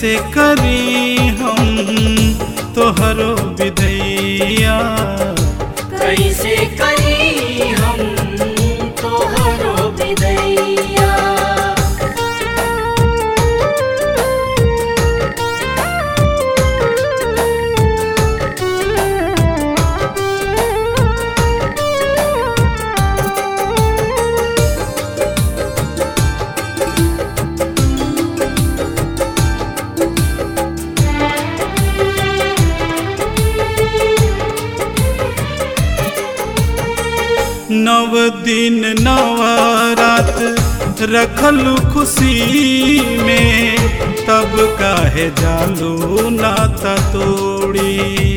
कैसे करी हम तोहरो विदैया कैसे करी हम तोहरो विदैया नव दिन नव रात रखलू खुशी में तब काहे जालू नाता तोड़ी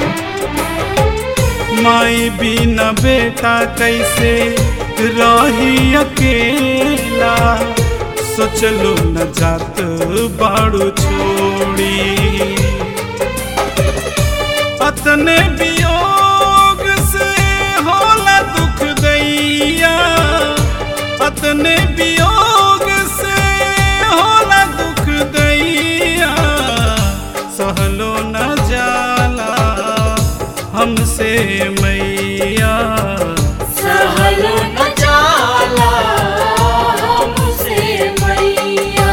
माई बिना बेटा कैसे रही अकेला सोचलो न जात बाड़ू छोड़ी अतने वियोग से होला दुख दैया अतने वियोग से होला दुख दैया सहलो न जाला हमसे मैया सहल न जाला हमसे मैया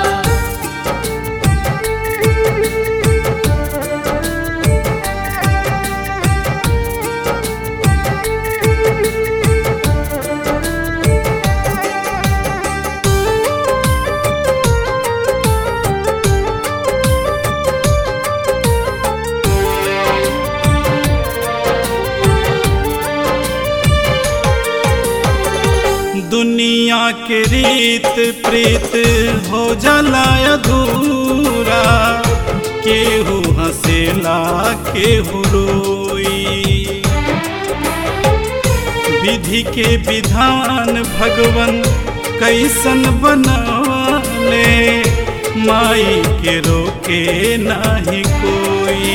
दुनिया के रीत प्रीत हो जाला अधूरा केहू हंसेला केहू रोई विधि के विधान भगवन कैसन बनले माई के रोके नाही कोई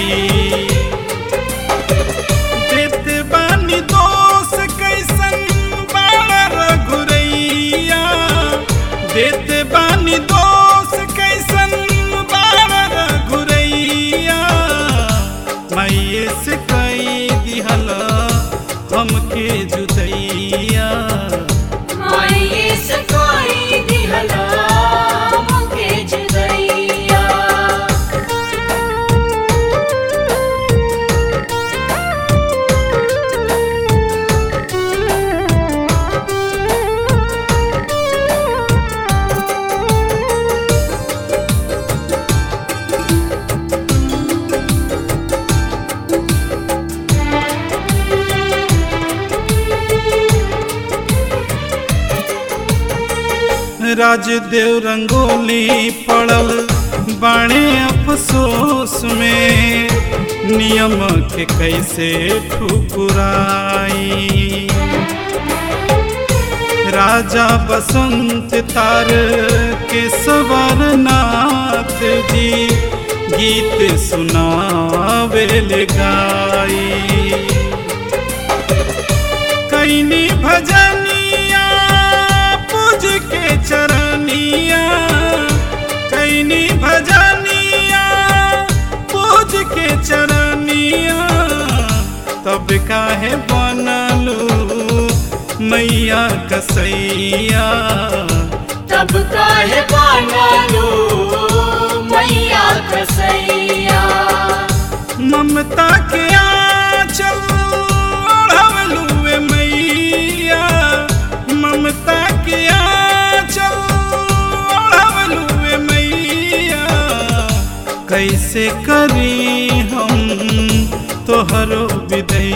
देत बानी दोष कैसन बाड़ा रघुरैया देत बानी दोष कैसन बाड़ा रघुरैया मैये से कई दिहला हमके जुदैया माये से कोई दिहला मुके जुदैया राजदेव रंगोली पड़ल बाणे अफसोस में नियम के कैसे ठुकुराई राजा बसंत तार के सवरनाथ जी गीत सुनावेल गाई कैनी भजनिया पूज के चरनिया कैनी भजनिया पूज के चरनिया तब काहे बनलू मैया कसैया तब काहे बनलो मैया कसैया ममता के आंचल ओढ़वलुए मैया ममता के आंचल ओढ़वलुए मैया कैसे करी हम तोहरो विदैया